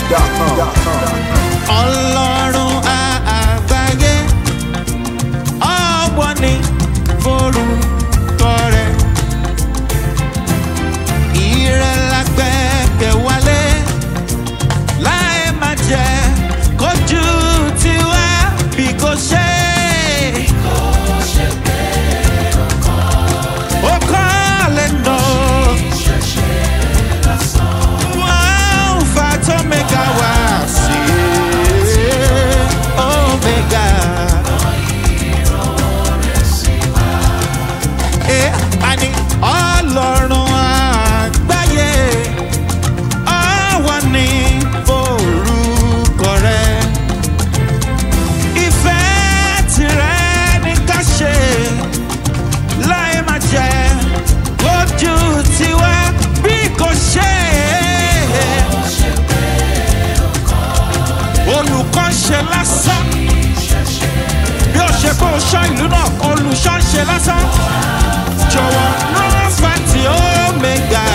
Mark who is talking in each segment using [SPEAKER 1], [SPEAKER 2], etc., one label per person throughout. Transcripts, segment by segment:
[SPEAKER 1] NigerKeys.com.
[SPEAKER 2] ọlọ́run àgbáyé ọ̀wọ́ ni forúkọ rẹ̀ ìrẹ̀lágbẹ́kẹ̀ wálé láì má jẹ́ kójú tiwa bí kò ṣe. ó kọ́ lè nà wọ́n fa tó mẹ́ka wá sí omega. Eh, àní ọlọ́run àgbáyé ọwọ́ ní orúkọ rẹ̀. Ìfẹ́ tirẹ̀ ní ká ṣe láì má jẹ́ lójú tiwa bí kò ṣe. Olùkọ́ ń ṣe lásán bí ó ṣe kó ṣọ́ ìlú náà olùṣọ́ ń ṣe lásán jọ̀wọ́ rán fati omega.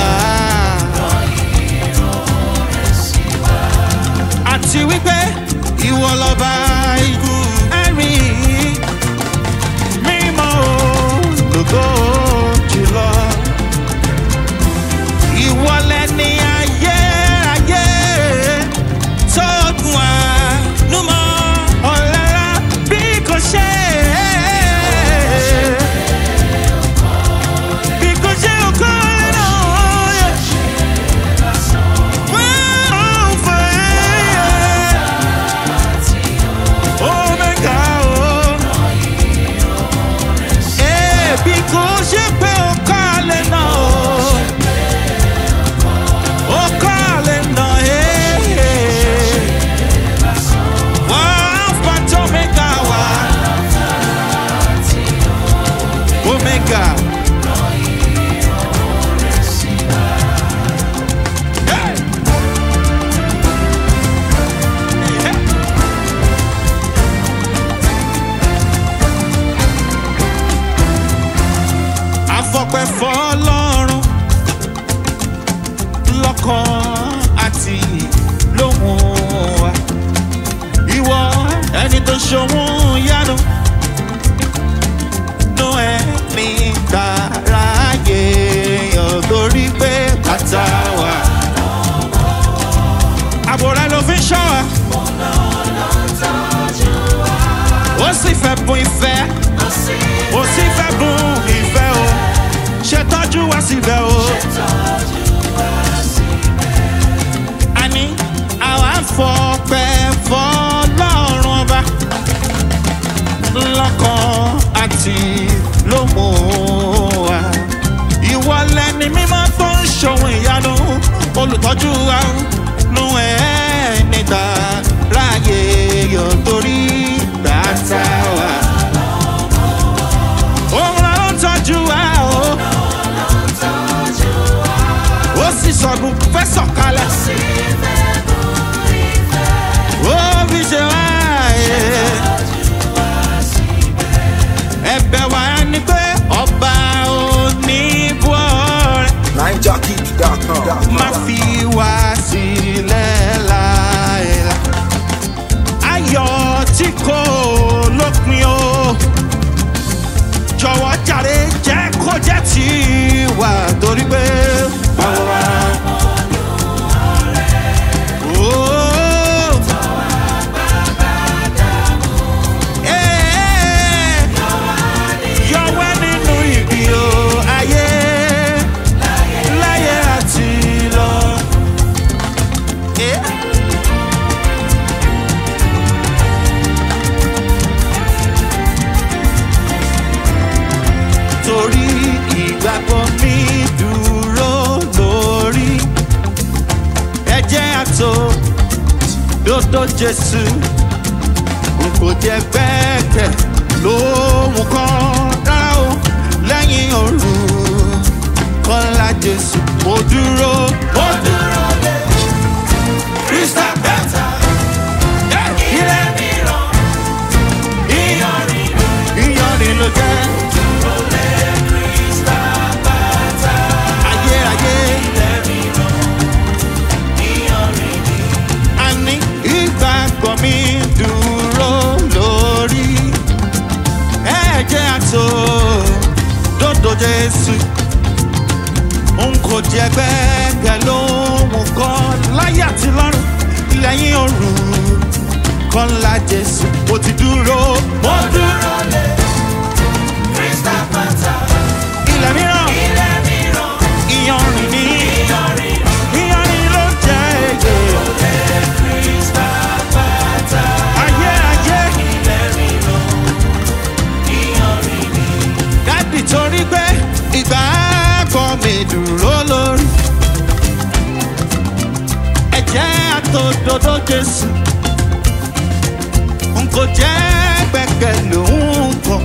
[SPEAKER 2] àti wípé ìwọ lọ́ba ikú ẹ̀rín mímọ́ olùkọ́ jùlọ. ìwọ lẹni ayé ayé tó dùn ànúmọ́ ọ̀lára bí kò ṣe é. Because you call on Well, fire. Omega, oh. Eh, because you pay o calling on. O calling on, eh. Wow, but Omega, wow. Omega. Hey! Hey! afọpẹ́ fọ́lọ́run lọ́kàn àti lóhùn wa ìwọ ẹni tó ṣòwò yánu nú ẹni dáráyé yàn torí pé bàtà wà àbúrò ló fi ń ṣọ́ wa ó sì fẹ́ bùn ìfẹ́ ó sì fẹ́ bùn ìfẹ́ o ṣe tọ́jú wá síbẹ̀ o. àní àwa ń fọpẹ́ fọlọ́run ọba lọ́kàn àti lómò wa. ìwọ lẹni mímọ́ tó ń ṣòwò ìyanu olùtọ́jú wa nú ẹ̀ níta ráàyè yọ̀ torí bàtà wa. òun ló ń tọ́jú wa o. ó sì sọ̀gùn fẹ́ sọ̀kalẹ̀. ó fi ṣe wá ẹ̀. ẹ̀bẹ̀ wa ni pé ọba oníbọ̀ rẹ̀
[SPEAKER 1] NigerKeys.com.
[SPEAKER 2] má fi wá sílẹ̀ láìla. ayọ̀ tí kò lópin o jọ̀wọ́ jàre jẹ́ kó jẹ́ tí wà torí pé. báwo wá. Ooo. Ee. Yọwọ́ nínú ìbí o ayé láyé àti lọ. Eh? torí ìgbàgbọ́ mi dúró lórí ẹ̀jẹ̀ àtò dòdò jésù n kò jẹ́ gbẹ́kẹ̀ lóhùn kan rárá o lẹ́yìn òru kọ́lá jésù mo dúró mo dúró lé krista bẹ́tà ilé mìíràn ìyọrin ló jẹ́. ayérayé jésù n kò jẹ gbẹ́kẹ̀ lóhùn kan láyé àti lọ́rùn lẹ́yìn òru kan ńlá jésù mo ti dúró mo dúró
[SPEAKER 3] lé Krista Pata,
[SPEAKER 2] ilẹ̀ mìíràn
[SPEAKER 3] ilé mìíràn,
[SPEAKER 2] ìyanrìn ní
[SPEAKER 3] ìyọrin
[SPEAKER 2] ìyanrìn ló jẹ́ èyí
[SPEAKER 3] lé Krista Pata,
[SPEAKER 2] ayé ayé
[SPEAKER 3] ilé mìíràn, ìyọrin ni.
[SPEAKER 2] dádì torí pé ìgbà kan mi dúró lórí ẹ̀jẹ̀ àtòdodo jésù n kò jẹ́ gbẹ̀kẹ̀ lòun kan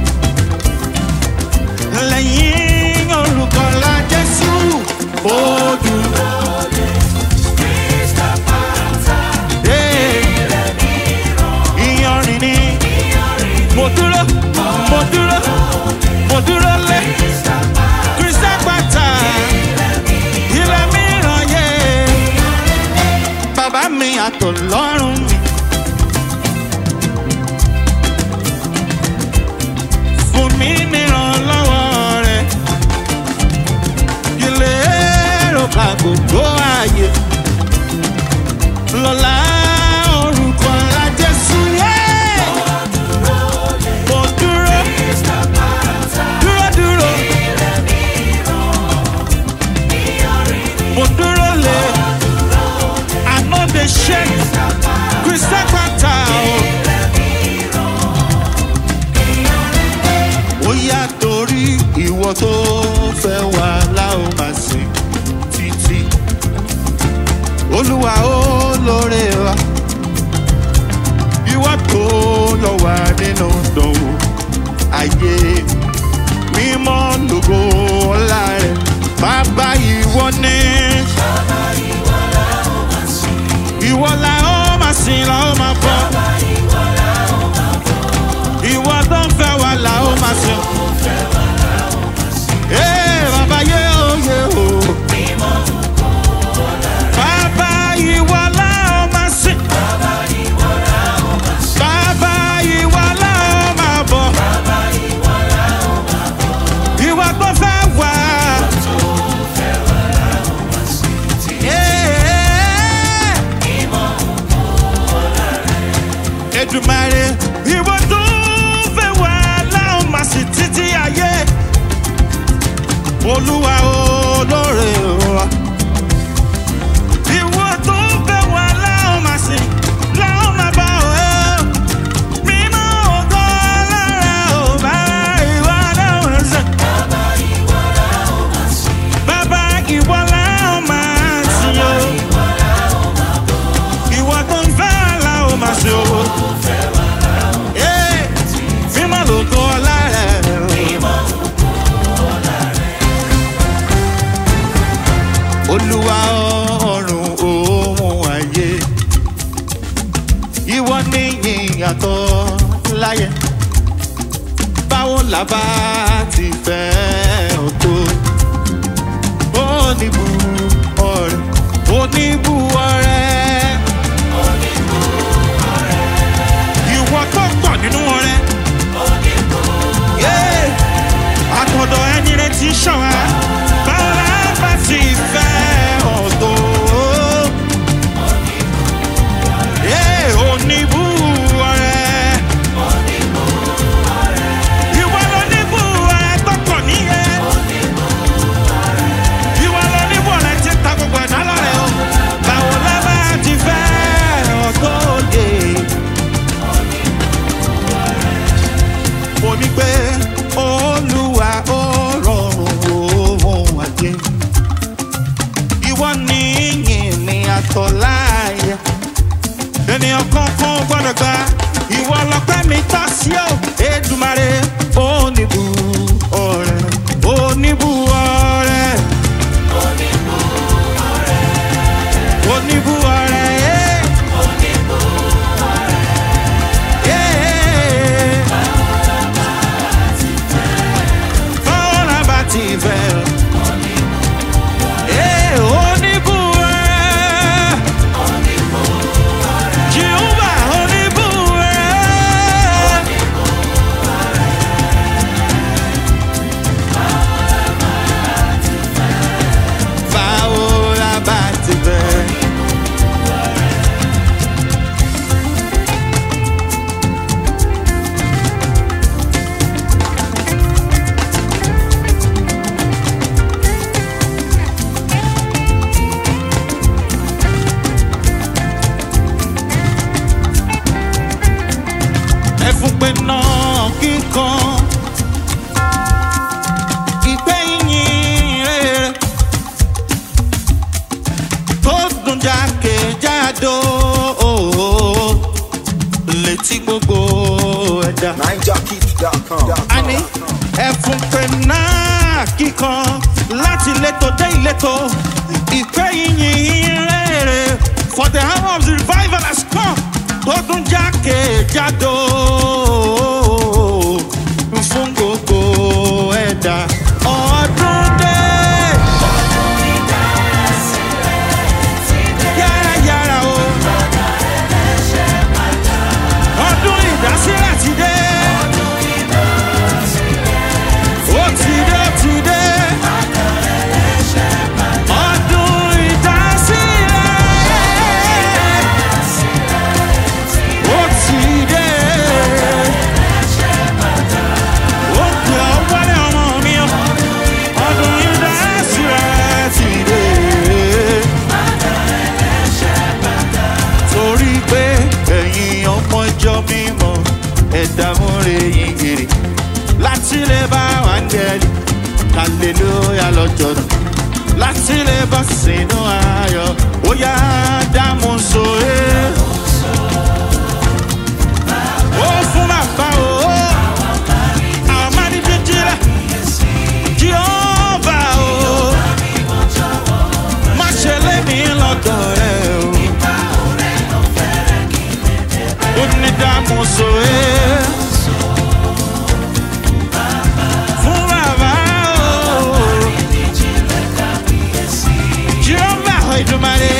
[SPEAKER 2] lẹ́yìn olùkọ́lá jésù ó dúró
[SPEAKER 3] Krista Pata,
[SPEAKER 2] dé
[SPEAKER 3] ilé mìíràn,
[SPEAKER 2] ìyanrìn ní
[SPEAKER 3] ìyọrin
[SPEAKER 2] mo dúró mo dúró mo dúró lé
[SPEAKER 3] Krista Pata,
[SPEAKER 2] kristian pátá ilẹ̀ mìíràn yé bàbá mi àtọ̀lọ́run mi. fún mi nírànlọ́wọ́ rẹ̀ ilé èrò ká gbogbo ààyè lọ́la orúkọ ńlá jésù yé mo dúró
[SPEAKER 3] Krista Pata,
[SPEAKER 2] dúró dúró
[SPEAKER 3] ilé mìíràn, ìyọrin ni.
[SPEAKER 2] mo dúró lé i no dey shake kristian pátá o. ó yá torí ìwọ tó fẹ́ wá láò máa sìn títí olúwa ó lóore wa ìwọ tó yọ wá nínú dánwò ayé mímọ́ lógo ọlá rẹ̀ bàbá ìwọ ní. ìwọ la ó máa sìn la ó máa bọ̀ ìwọ tó ń fẹ́ wa la ó máa sìn. Ee, bàbá yé o yé o. Bàbá ìwọ la ó máa sìn. Bàbá ìwọ la ó máa bọ̀. Ìwọ tó fẹ́ wá. Ee. Èdùmàrè ìwọ tó fẹ́ wá láwọn máa sì títí ayé olúwa olóore wa. Ìwọ tó fẹ́ wá láwọn máa sì láwọn máa bá ọ ẹ́. Mímọ́ ògo lára ò bá ìwọ láwọn sẹ̀. Bàbá ìwọ láwọn máa sìn o. Ìwọ tó ń fẹ́ láwọn máa sìn o. Ee, mímọ́ lògo lára ẹ̀ o. olúwa ọ̀run ohun ayé ìwọ ní ìyàtọ̀ láyé báwo la bá ti fẹ́ ọ tó oníbu ọrẹ oníbu ọrẹ ìwọ tó pọ̀ nínú ọrẹ Yeah àtọ̀dọ̀ ẹni rẹ ti ṣàn wá báwo la bá ti fẹ́ ọ̀tọ̀ Ee, oníbù ọ̀rẹ́. Ìwọ ló níbù ọ̀rẹ́ tó pọ̀ níyẹn. Ìwọ ló níbù ọ̀rẹ́ tí ń ta gbogbo ẹ̀dá lọ́rẹ̀ o. Báwo la bá ti fẹ́ ọ̀tọ̀ òde? mo ní pé olúwa ó rọrùn ohun àjẹ ìwọ ní yìn ní àtọ̀láyà ènìyàn kankan ò gbọ́dọ̀ gba ìwọ lọ́pẹ́ mi tọ́ sí ò Èdùmàrè oníbu ọ̀rẹ́ oníbu ọ̀rẹ́ oníbu ọ̀rẹ́ eh. Eh. Báwo la bá ti fẹ́? Eh, oníbu ọ̀rẹ́. Jehovah oníbu ọ̀rẹ́. jákèjádò létí gbogbo ẹ̀dá.
[SPEAKER 1] NineJockey.com.
[SPEAKER 2] àní ẹ̀fún pé náà kíkan láti ìletò dé ìletò ìpè yìnyín rere for the hour of the revival has come tó tún jákèjádò fún gbogbo ẹ̀dá ọdún dé. Yára yára o. Ọdún ìdásílẹ̀ ti dé. Ó ti dé, ó ti dé. Ọdún ìdásílẹ̀. Ó ti dé. Ó pè ọ́ wálé ọmọ mi o. Ọdún ìdásílẹ̀ ti dé. torí pé ẹ̀yin ọmọ ìjọ mímọ́ ẹ̀dá múre yín gèrè láti lè bá wáńgẹ́lì kàlélóyà lọ́jọ́ náà láti lè bá sínú ayọ̀ ó yá dámú sóyè. ó fún bàbá o àwọn máa ní jíjílẹ̀ jíọ́bà o má ṣe lé mi lọ́dọ̀ rẹ̀ o. onídàmúso ẹ. Fún bàbá o. Jehova Ìdùmarè.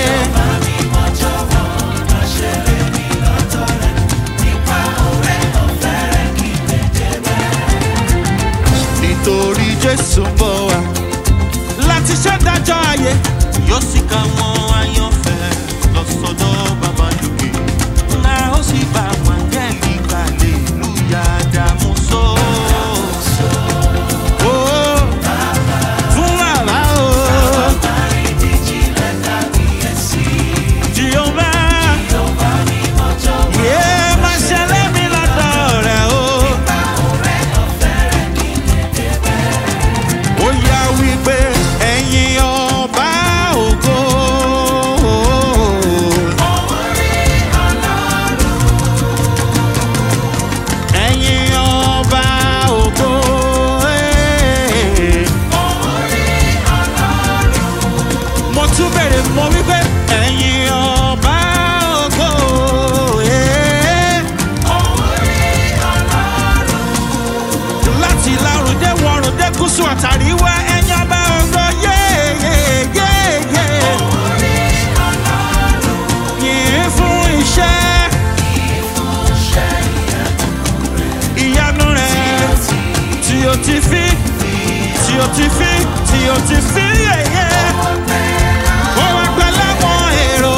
[SPEAKER 2] Nítorí Jésù ń bọ̀ wá láti ṣèdájọ́ ayé yóò sì ká wọn ayọ̀fẹ́ lọ sọ́dọ̀ bàbá lókè ńlá ó sì bá wọn gẹ́lì kàlélúyà dààmú só. Ó, fún bàbá o. Jèhófà, yé máa ṣẹlẹ̀ mí lọ́dọ̀ rẹ̀ o. ó yá wípé ẹ̀yin ọba ògo. ẹ̀yin ọba ògo. eh. mo tún bèrè mo wípé ẹ̀yin ọba ògo. eh. láti lárùndé wọrùndé gúúsù àtàríwá ẹ̀yin ọba ògo. yéyéyéyé. yìí fún iṣẹ́. ìyanu rẹ̀ tí o ti fi tí o ti fi tí o ti fi yẹ̀yẹ́. ó wá pẹ́ láwọn èrò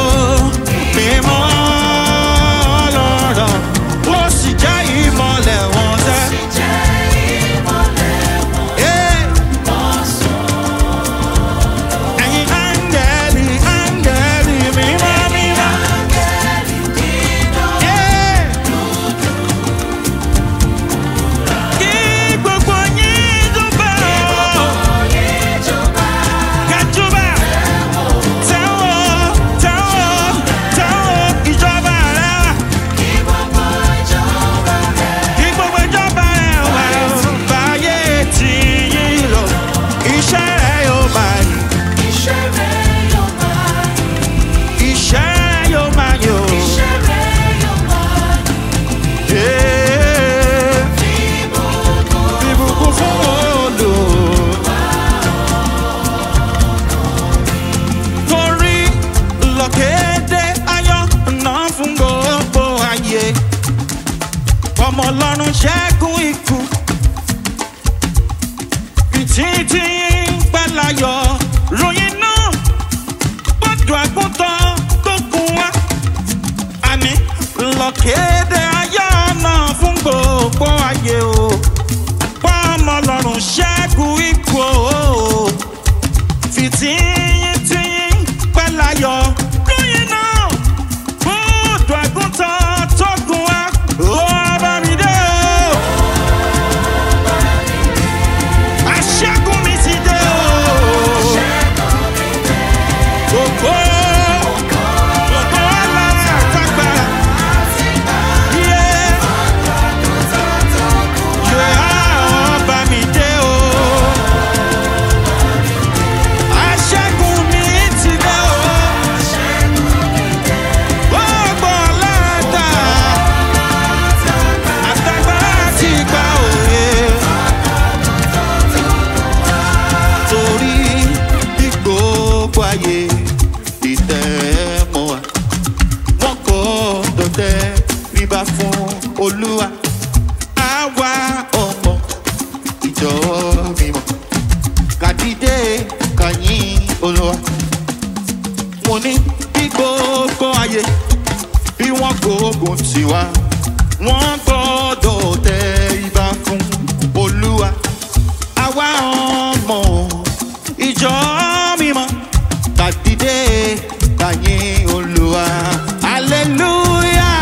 [SPEAKER 2] mo ní bí gbogbo ayé bí wọ́n gbógun tiwa wọ́n gbọ́dọ̀ tẹ ibà fún olúwa àwa ọmọ ìjọ mímọ́ gbàdídé gbàyìn olúwa hallelujah.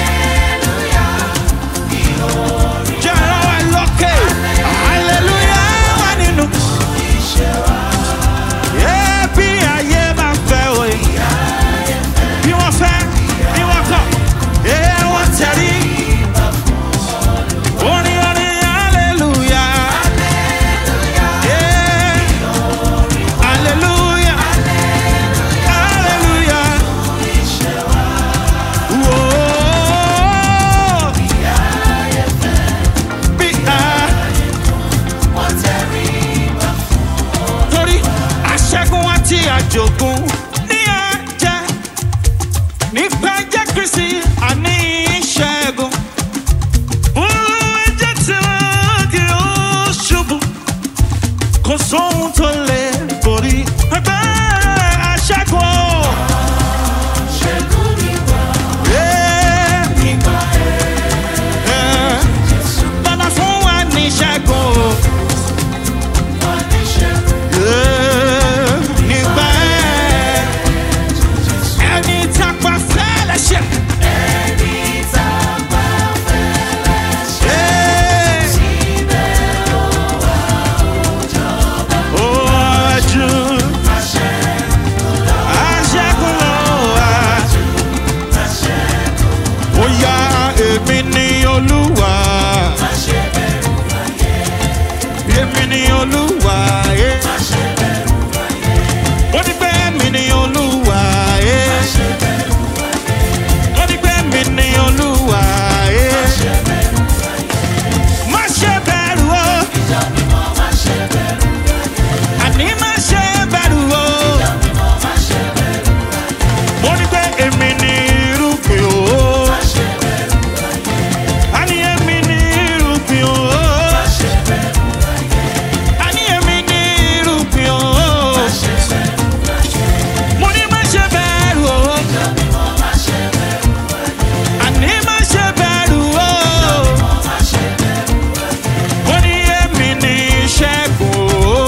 [SPEAKER 2] jẹ́ ọ̀rọ̀ wa lókè hallelujah wà nínú. Yeah, bí ayé máa fẹ́ òye bí wọ́n fẹ́ bí wọ́n kọ̀ yeah, wọ́n tẹ̀lé. Orin orin hallelujah. Yeah. Hallelujah. Hallelujah. Whoa. Bí a- torí aṣẹ́gun àti àjogún ní ẹ̀jẹ̀ nípa ẹ̀jẹ̀ kristi àní ìṣẹ́gun. Olú ẹ̀jẹ̀ tí wọ́n kì í ṣubú kò sóhun tó lè borí ẹgbẹ́ aṣẹ́gun. Yeah. Yeah. Bàbá fún wa ní ìṣẹ́gun. Yeah. Nígbà ẹ̀, ẹni tápá fẹ́lẹ̀ ṣe. Yeah. Ó wájú. Aṣẹ́gun ló wà. Ó yá èmi ní olúwa. Èmi ní olúwa. eh. Ó ní pé èmi ní olúwa. eh. Ó ní pé èmi ní olúwa. eh. Má ṣe bẹ̀rù o. Àní má ṣe bẹ̀rù o. Ó ní pé èmi ní irúgbìn o. Àní èmi ní irúgbìn o. Àní èmi ní irúgbìn o. Mo ní má ṣe bẹ̀rù o. Àní má ṣe bẹ̀rù o. Mo ní èmi ní ìṣẹ́gun o.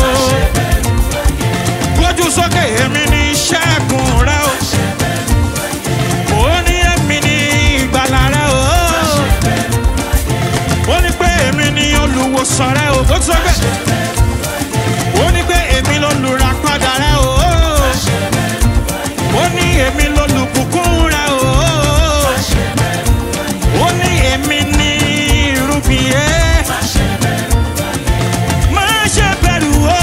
[SPEAKER 2] Gbójú sókè èmi ní ìṣẹ́gun rẹ o. Mo ní èmi ní ìgbàlà rẹ o. Ó ní pé èmi ní olùwòsàn rẹ o. Ó ti sọ pé ó ní pé èmi lolùràpadà rẹ o. Ó ní èmi lolùbùkún rẹ o. Ó ní èmi ní irúgbìn yẹn. Má ṣe bẹ̀rù o.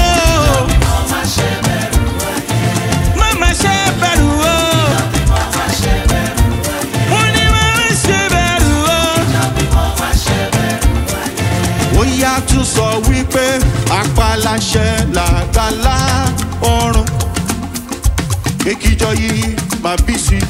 [SPEAKER 2] Má má ṣe bẹ̀rù o. Mo ní má má ṣe bẹ̀rù o. Ó yá tún sọ wípé apáláṣẹ làgbàlá ọrùn. Ekijọ yìí máa bí sí.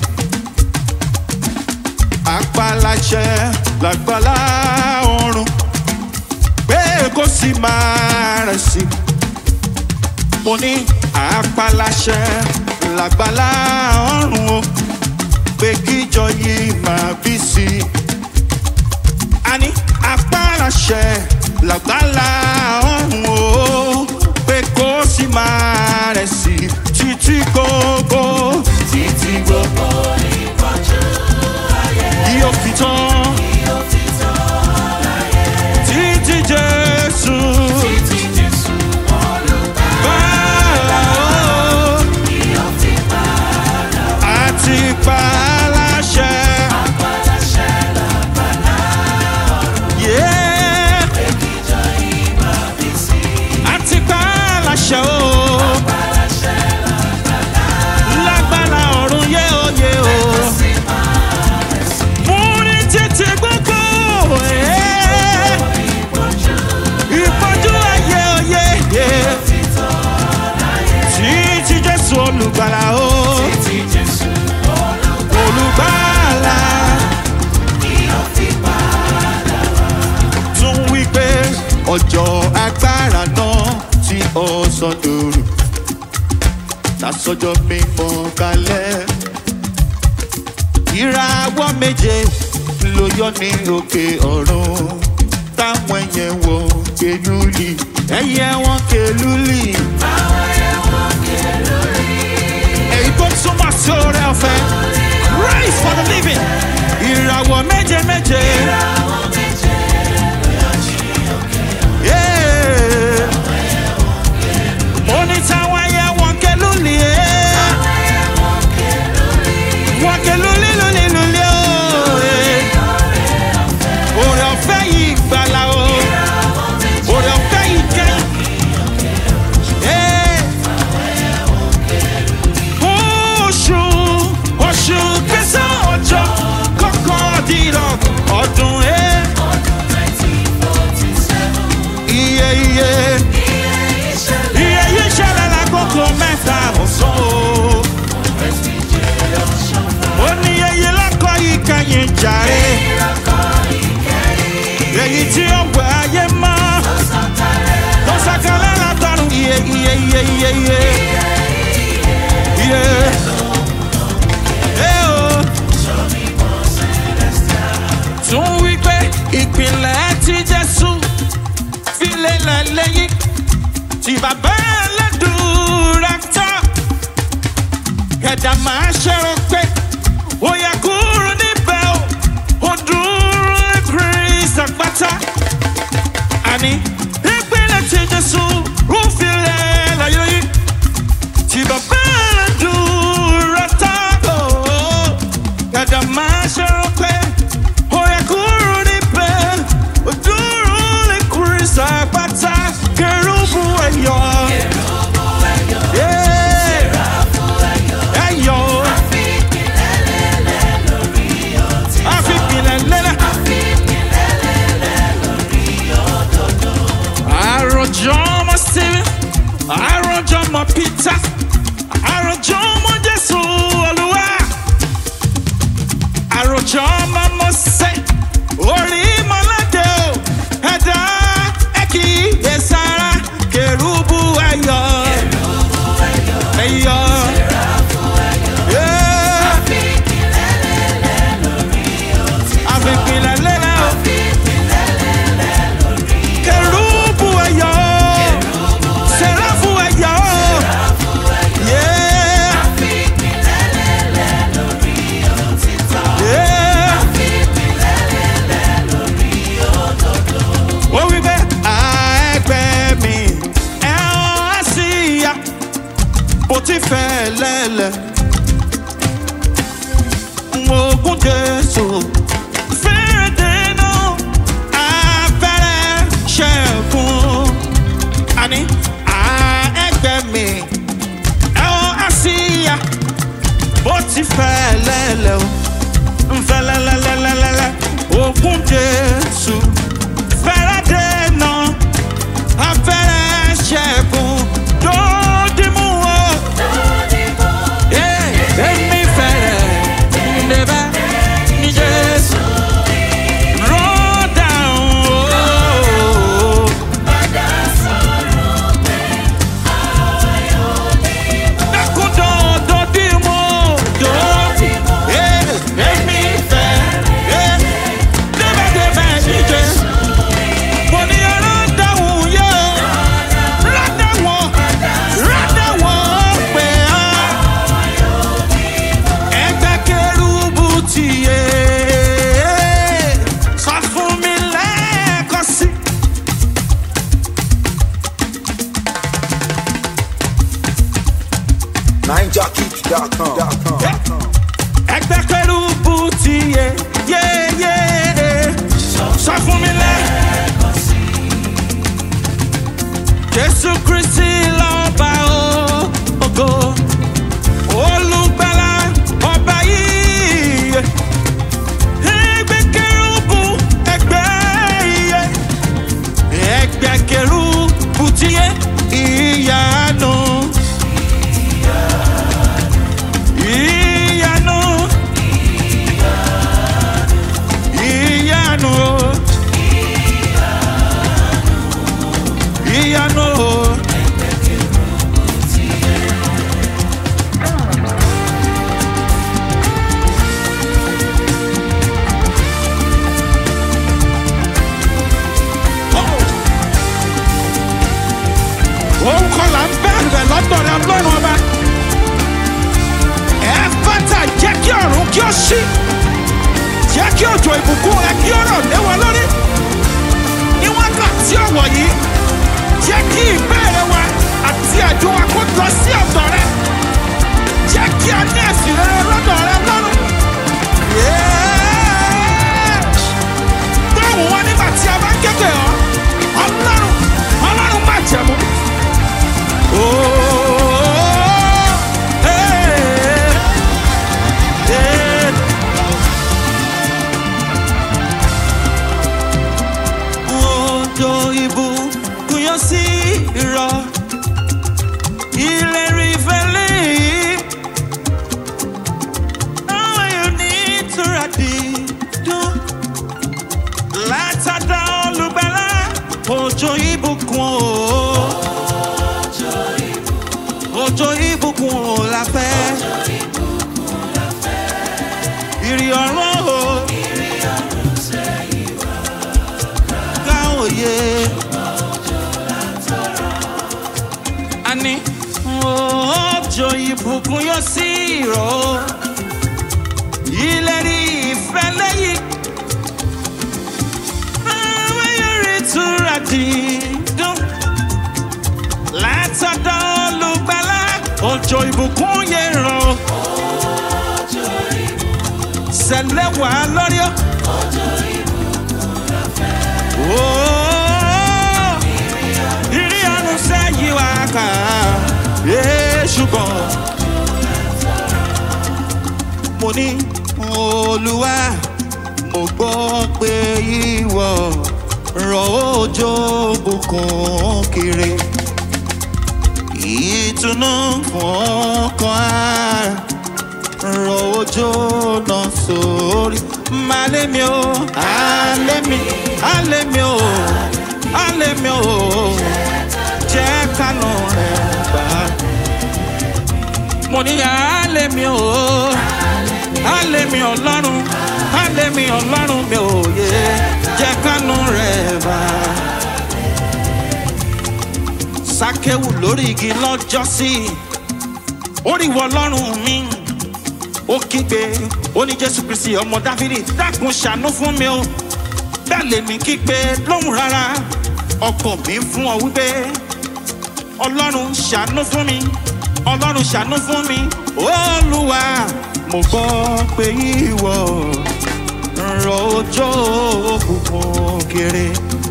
[SPEAKER 2] Apáláṣẹ làgbàlá ọrùn. Pé kó sì máa rẹ̀ sí mo ní àpàlàṣẹ làgbàlá ọrùn o pé kíjọ yìí máa bí sí i. a ní àpàlàṣẹ làgbàlá ọrùn o pé kó sì máa rẹ̀ sí i títí gbogbo
[SPEAKER 3] Títí gbogbo ìpọ́njú ayé
[SPEAKER 2] yóò fi tán
[SPEAKER 3] yóò fi tán láyé.
[SPEAKER 2] títí jésù
[SPEAKER 3] Títí Jésù olùgbàlà
[SPEAKER 2] bàlá o
[SPEAKER 3] yóò fi padà
[SPEAKER 2] àti pàlàṣẹ.
[SPEAKER 3] apàlàṣẹ làgbàlá
[SPEAKER 2] Yeah.
[SPEAKER 3] èkìjọ ìmọ̀ bí sí.
[SPEAKER 2] àti pàlàṣẹ o.
[SPEAKER 3] Apàlàṣẹ làgbàlá
[SPEAKER 2] lágbára ọ̀run yé oyè o.
[SPEAKER 3] sì máa rẹ̀ sí.
[SPEAKER 2] mú ní títí gbogbo ẹ̀.
[SPEAKER 3] Ìpọ́njú
[SPEAKER 2] ìpọ́njú ayé oyè yé.
[SPEAKER 3] fi tán láyé.
[SPEAKER 2] títí jésù olùgbàlà o.
[SPEAKER 3] Títí Jésù olùgbàlà
[SPEAKER 2] olùgbàlà
[SPEAKER 3] yóò fi padà
[SPEAKER 2] tún wí pé ọjọ́ agbára náà tí ọ̀sán dòrò. sásọjọ́ mímọ́ kalẹ̀. ìràwọ̀ méje ló yọ ní òkè ọ̀run táwọn ẹyẹ wọn kẹlúlì ẹyẹ wọn kẹlúlì. èyí tó túmọ̀ sí oore ọ̀fẹ́ praise for the living ìràwọ̀ méje méje. Yeah. Oni táwọn ẹyẹ wọn kẹlúlì ẹ́. wọn kẹlúlì lulì lulì o. Oore ọ̀fẹ́ yìí gbàlà o. Oore ọ̀fẹ́ yìí kẹ́yìn. Yeah. Oṣù oṣù kẹsàn-án ọjọ́ kọkàndínlọ́ ọdún ẹ̀. Iye iye iye yìí ṣẹlẹ̀ lákòókò mẹ́ta ọ̀sán o. Ó ní iye lọ́kọ̀ yìí kẹ́yìn jàre. Èyí tí ó wẹ̀ ayé mọ́. Tó sàkálẹ̀ látọ̀run iye iye iye iye iye. Iye. Ẹ o. Tún wí pé ìpìlẹ̀ ti Jésù fi lélẹ̀ lẹ́yìn tí bàbá ẹlẹ́dùúrà tán. Ẹ̀dá máa ṣẹ̀rọ pé ó yẹ kúrò níbẹ̀ o, ó dúró Kristi àpáta. Àní ìpínlẹ̀ tí Jésù rúfilẹ̀ láyé yìí. Tí bàbá ẹlẹ́dùúrà tán. Ẹ̀dá máa ṣẹ̀rọ pé ó yẹ kúrò níbẹ̀, ó dúró Kristi àpáta. Kẹrùbù ẹ̀yọ́. Yeah. Ẹ̀yọ́. Àfipìlẹ̀ lélẹ̀. Àròjọ ọmọ Stephen, àròjọ ọmọ Peter, àròjọ ọmọ Jésù Olúwa, àròjọ ọmọ Mọ́sẹ̀, orí mọ́ládé o, ẹ̀dá ẹ̀kí ẹ̀sára, kẹrùbù ẹ̀yọ́. Ẹ̀yọ́. Yeah. Àfipìlẹ̀ lélẹ̀ o. Kẹrùbù ẹ̀yọ́. Sẹ̀ráfù ẹ̀yọ́. Yeah. Yeah. Ó wí pé àẹ́gbẹ́ mi ẹ̀ ọ́ sí ya bó ti fẹ́ lẹ́lẹ̀. Ogun Jésù fẹ́rẹ̀ dènà abẹ́rẹ́ ṣẹ́gun. Àní àẹ́gbẹ́ mi ẹ̀wọ̀n àṣìyà bó ti fẹ́ lẹ́lẹ̀ o. Nfẹ́ lẹ́lẹ́lẹ́lẹ́lẹ́ ogun Jésù fẹ́rẹ̀ dènà abẹ́rẹ́ ṣẹ́gun. Dòdìmú o. Yeah, èmi fẹ́rẹ̀ níbẹ̀ ní Jésù. Run down, oh. Dákun dòdò dìmú, dòdìmú. Yeah, èmi fẹ́rẹ̀ níbẹ̀ ní Jésù. Mo ní ọ̀rọ̀ dáhùn yóò. Rádà wọ́n, rádà wọ́n pé á ẹgbẹ́ kẹrùbù ti yé sọ fún mi lẹ́ẹ̀kan sí.
[SPEAKER 1] NineJockey.com.
[SPEAKER 2] ẹgbẹ́ kẹrùbù ti yé yé yé sọ fún mi lẹ́ẹ̀kan sí. Jésù Kristi lọ́ba ògo olùgbàlà ọba yìí. Ẹgbẹ́ kẹrùbù ẹgbẹ́ iye. Ẹgbẹ́ kẹrùbù ti yé ìyanu. Ìyanu. Ìyanu. Ìyanu. ó ṣí jẹ́ kí òjò ìbùkún rẹ kí ó rọ̀ lé wọn lórí ní wákàtí ọ̀wọ̀ yìí jẹ́ kí ìbéèrè wa àti ẹ̀dùn wa kó lọ sí ọ̀dọ̀ rẹ jẹ́ kí a ní ẹ̀sìn rere lọ́dọ̀ rẹ lọ́rùn. dáhùn wọn nígbà tí a bá kéde ọ ọlọ́run ọlọ́run má jẹ̀mú. Odò ìbùkún yóò sí irọ́ ìlérí ìfẹ́lẹ́ yìí. Ayọ̀ ní ìtura dídùn látàdá olùgbàlà òjò ìbùkún o. Òjò ìbùkún o la fẹ́. Ìrì ọ̀run o. Ká òye. Àní òjò ìbùkún yóò sí ìrọ̀ o. Ìlérí ìfẹ́ lẹ́yìn. Àwọn yẹrẹ ìtura dídùn. Látọ̀dọ̀ olùgbàlà, òjò ìbùkún yẹn rọ̀. Sẹ̀lẹ̀ wà lórí ọ́. Ooo, ìrí ọ̀run sẹ́yìn wá kà á. Ee, ṣùgbọ́n mo ní olúwa mo gbọ́ pé ìwọ rọ̀ òjò bùkún kiri ìtùnú fún ọkàn ara rọ̀ òjò náà sórí malé mi o alé mi alé mi o alé mi o jẹ́ kánú rẹ̀ gbà mo ní alé mi o alé mi ọlọ́run alé mi ọlọ́run mi ò yé jẹ́ kánú rẹ̀ bá. sákéwù lórí igi lọ́jọ́ sí oríwọ ọlọ́run mi ó kígbe ó ní jésù kristi ọmọ dáfídì dákun ṣàánú fún mi o bẹ́ẹ̀ lèmi kígbe lóhùn rárá ọkàn mi fún ọ wípé ọlọ́run ṣàánú fún mi ọlọ́run ṣàánú fún mi olúwa mo gbọ́ pé ìwọ rọ̀ òjò òkùnkùn kiri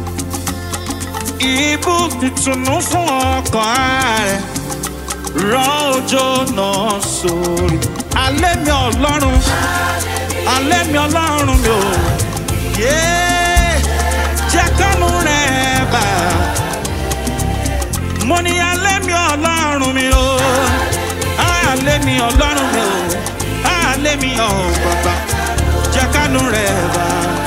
[SPEAKER 2] ibú ìtùnú fún ọkàn rẹ̀ rọ̀ òjò náà sórí alẹ́ mi ọlọ́run alẹ́ mi ọlọ́run mi ò yé jẹ́ kánú rẹ̀ bá mo ní alẹ́ mi ọlọ́run mi ò alẹ́ mi ọlọ́run mi ò alẹ́ mi ọ̀ bàbá jẹ́ kánú rẹ̀ bá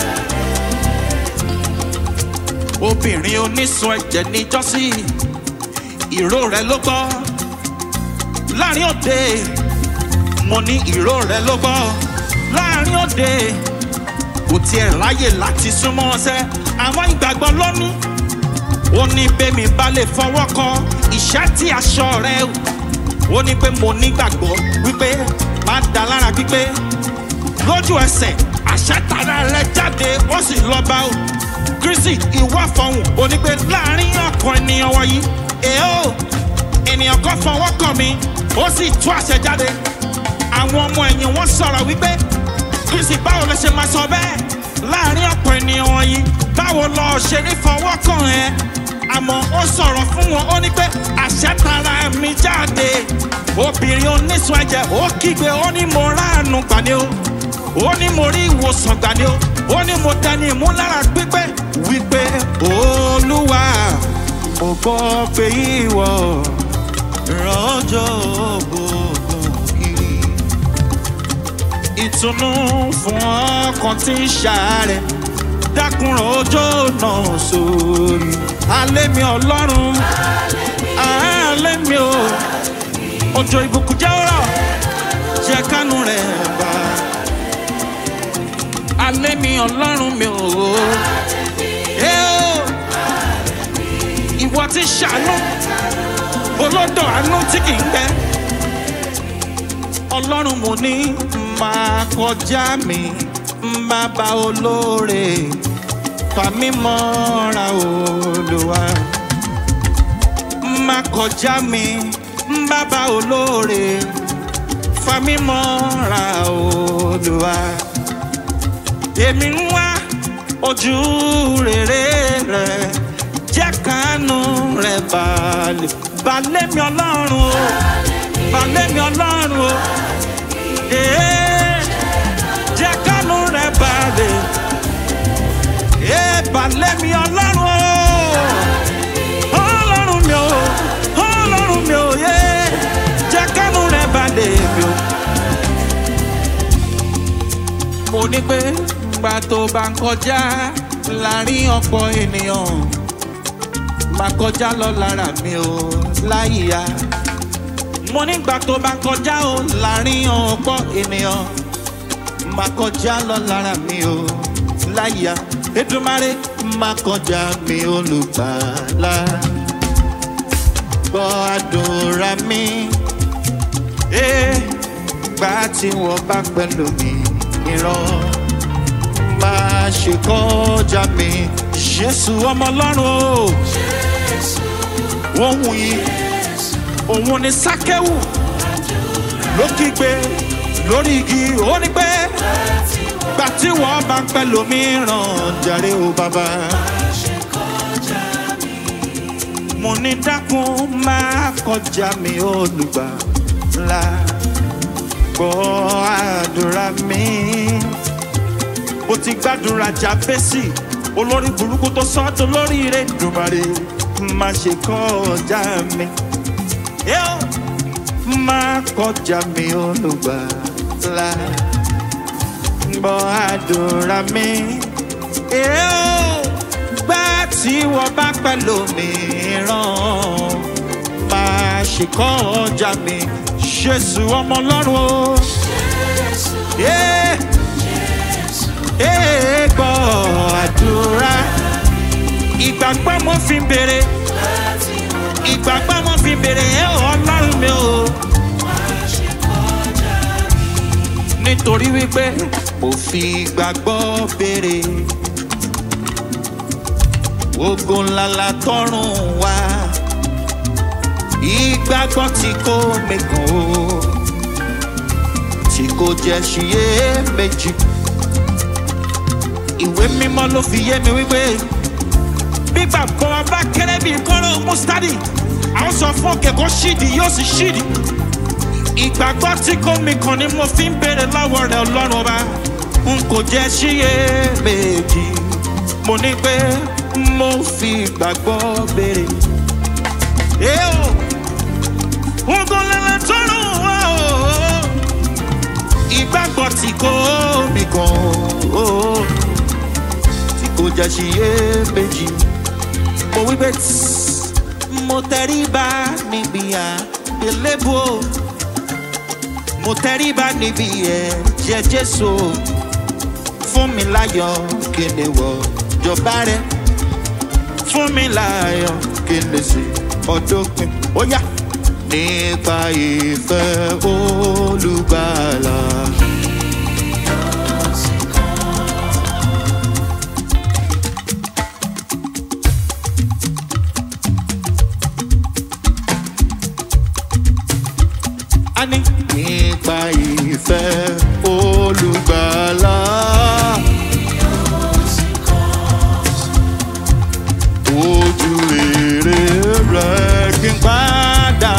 [SPEAKER 2] obìnrin onísun ẹ̀jẹ̀ níjọ́sí ìró rẹ̀ ló gbọ́ láàrin òde mo ní ìró rẹ̀ ló gbọ́ láàrin òde kò tiẹ̀ ráyè láti súnmọ́ ọsẹ àwọn ìgbàgbọ́ lónìí ó ní bẹ́mi bá lè fọwọ́ kan ìṣẹ́ tí aṣọ rẹ̀ ó ní pé mo nígbàgbọ́ wípé máa da lára pípé lójú ẹsẹ̀ àṣẹ tara rẹ̀ jáde ó sì lọ bá o kristi ìwà fọhùn ó ní pé láàrin ọkàn ènìyàn wọ̀nyí èèó ènìyàn kan fọwọ́ kàn mí ó sì tú àṣẹ jáde àwọn ọmọ ẹ̀yìn wọn sọ̀rọ̀ wípé kristi báwo ló ṣe máa sọ bẹ́ẹ̀ láàrin ọ̀pọ̀ ènìyàn wọ̀nyí báwo lọ ṣe ní fọwọ́ kàn ẹ́ àmọ́ ó sọ̀rọ̀ fún wọn ó ní pé àṣẹ tara mi jáde obìnrin onísun ẹ̀jẹ̀ ó kígbe ó ní mo ráàánú gbani o ó ní mo rí ìwòsàn gbani o ó ní mo dání ìmúlára pípé wípé olúwa mo gbọ́ pé ìwọ rọ́jò gbogbo kiri ìtùnú fún ọkàn tí ń ṣàárẹ̀ dákùnrán ọjọ́ náà sórí alẹ́ mi ọlọ́run alẹ́ mi o òjò ìbùkún jẹ́ ọ̀rọ̀ jẹ́ kánú rẹ̀ bá alẹ́ mi ọlọ́run mi o ẹ o ìwọ ti ṣàánú olódò àánú tí kì í gbẹ ọlọ́run mo ní máa kọjá mi bàbá olóore fàmí mọ́ra olùwà máa kọjá mi bàbá olóore fàmí mọ́ra olùwà èmi ń wá ojú rere rẹ jẹ́ kánú rẹ balẹ̀ balẹ̀ mi ọlọ́run o balẹ̀ mi ọlọ́run o ee jẹ́ kánú rẹ balẹ̀ ee balẹ̀ mi ọlọ́run o ọlọ́run mi o ọlọ́run mi o yee jẹ́ kánú rẹ balẹ̀ mi o mo ní pé gbà tó bá ń kọjá láàrin ọ̀pọ̀ ènìyàn máa kọjá lọ lára mi o láyìíyá mo nígbà tó bá ń kọjá o láàrin ọ̀pọ̀ ènìyàn máa kọjá lọ lára mi o láyìíyá Èdùmàrè máa kọjá mi olùgbàlà gbọ́ àdúrà mi ee gbà tí wọ́n bá pẹ̀lú mi ìran máa ṣe kọjá mi jésù ọmọ ọlọ́run o ohun yìí òun ni sákẹ́wù ló kígbe lórí igi ó ní pé gbà tí wọ́n bá ń pẹ́ lómìíràn jàre o bàbá mo ní dákun máa kọjá mi olùgbàlà gbọ́ àdúrà mi mo ti gbàdúrà jábẹ́sì olórí burúkú tó sọ́dọ̀ lórí rẹ̀ dùmarè má ṣe kọjá mi yóò má kọjá mi olùgbàlà gbọ́ àdúrà mi yóò gbà tí wọ́n bá pẹ̀lú mi ràn má ṣe kọjá mi jésù ọmọ ọlọ́run o. Yeah ee gbọ́ àdúrà ìgbàgbọ́ mo fi ń bèrè ìgbàgbọ́ mo fi ń bèrè ẹ ọlọ́run mi o nítorí wípé mo fi ìgbàgbọ́ bèrè ogun ńláńlá tọrùn wá ìgbàgbọ́ tí kò mẹ́kàn o tí kò jẹ́ ṣiyè méjì ìwé mímọ́ ló fi yé mi wípé gbígbà bọ́ bá kéré bíi kọ́rọ́ mustadi àwọn sọ fún òkè kó ṣídì yóò sì ṣídì ìgbàgbọ́ tí kò mí kàn ni mo fi ń béèrè lọ́wọ́ rẹ̀ ọlọ́run ọba n kò jẹ́ síyè méjì mo ní pé mo fi ìgbàgbọ́ béèrè. Eo, ogun lẹ́lẹ́ tọ́rùn wá o, ìgbàgbọ́ tí kò mí kàn o kò jẹ́ ṣiyè méjì. mo wí pé tss, mo tẹríba níbi àgbélébù o mo tẹríba níbi ẹ̀jẹ̀ jésù o fún mi láyọ̀ kí n lè wọ̀ jọba rẹ fún mi láyọ̀ kí n lè ṣe ọdún pin ó yá nípa ìfẹ́ olùgbàlà. a ní nípa ìfẹ́ olùgbàlà. ojú rere rẹ̀ kí n padà.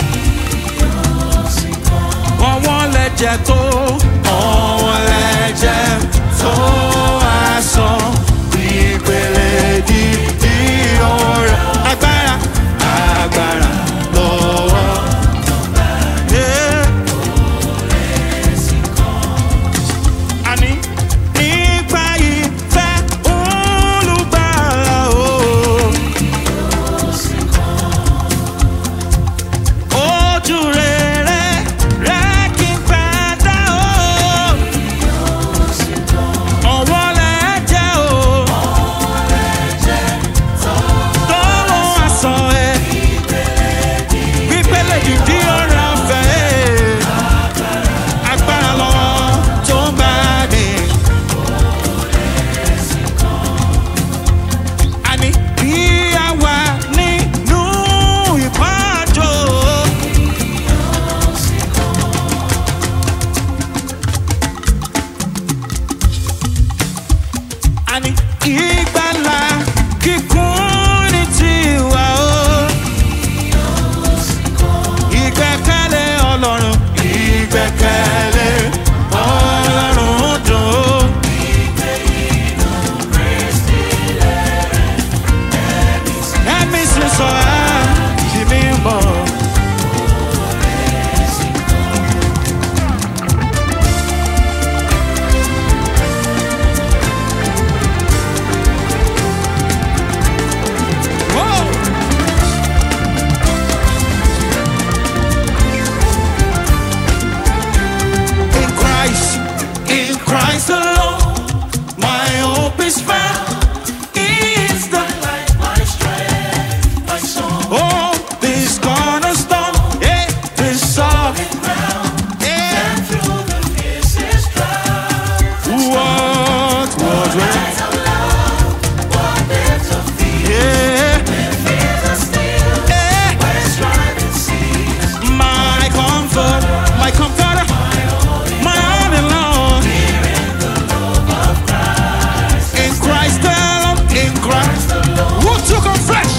[SPEAKER 2] ọwọ́n lẹ́jẹ̀ tó ọwọ́n lẹ́jẹ̀ tó aṣọ ìpele dídí ọ̀rẹ́ agbára agbára lọ́wọ́. Yeah. Àní nípa ìfẹ́ olùgbàlà o. Ojú rere rẹ̀ kí n padà o. àní ìgbàlà kíkún ní tiwa o. ìgbẹ́kẹ̀lé ọlọ́run ìgbẹ́kẹ̀lé ọlọ́run dùn ó. ẹ̀mí sísọ ẹ̀ ṣì mí mọ̀. Whoa! In Christ, in Christ alone, my hope is found. He is the light, my strength, my song. Oh, this cornerstone, yeah, this solid ground, yeah.
[SPEAKER 3] And through the fiercest drought,
[SPEAKER 2] What, what, what?
[SPEAKER 3] eyes of love, what depths of fear,
[SPEAKER 2] Yeah,
[SPEAKER 3] fears are still,
[SPEAKER 2] yeah.
[SPEAKER 3] where striving cease.
[SPEAKER 2] My comfort, my comforter, my all in Lord. In Christ alone, in Christ alone. Who took on flesh?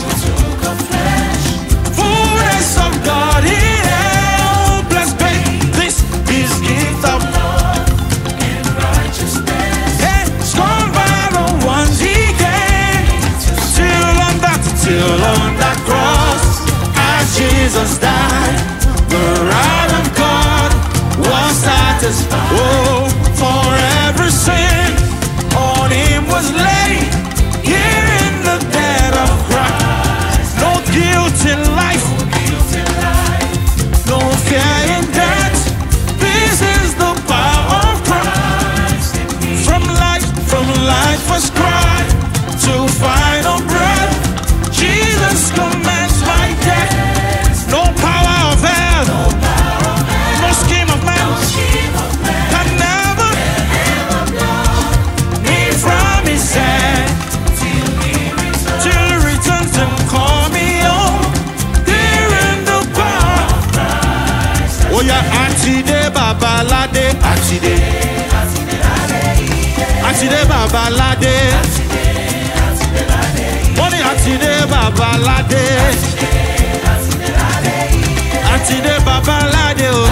[SPEAKER 2] Fullness of God in helpless pain. This is gift of Yeah, scorned by the ones he gave. Till on that, till on that cross, as Jesus died, the wrath of God was satisfied. Oh, for every sin on him was laid. Here in the dead of Christ, no guilt in life, no fear in death. This is the power of Christ. From life, from life was cried to final breath. Jesus commands my death. No power of hell, no scheme of man can never me from his hand. Till he returns and call me home. Here in the power. Oh yeah, Atide Babalade, Atide. Atide Babalade. Wọ́n ní Atide Babalade. Atide Babalade o.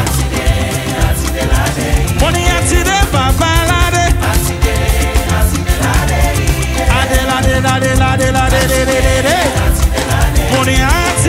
[SPEAKER 2] Wọ́n ní Atide Babalade. Adelade, lade, lade, lade, de, de, de, de. Mo ní Atide.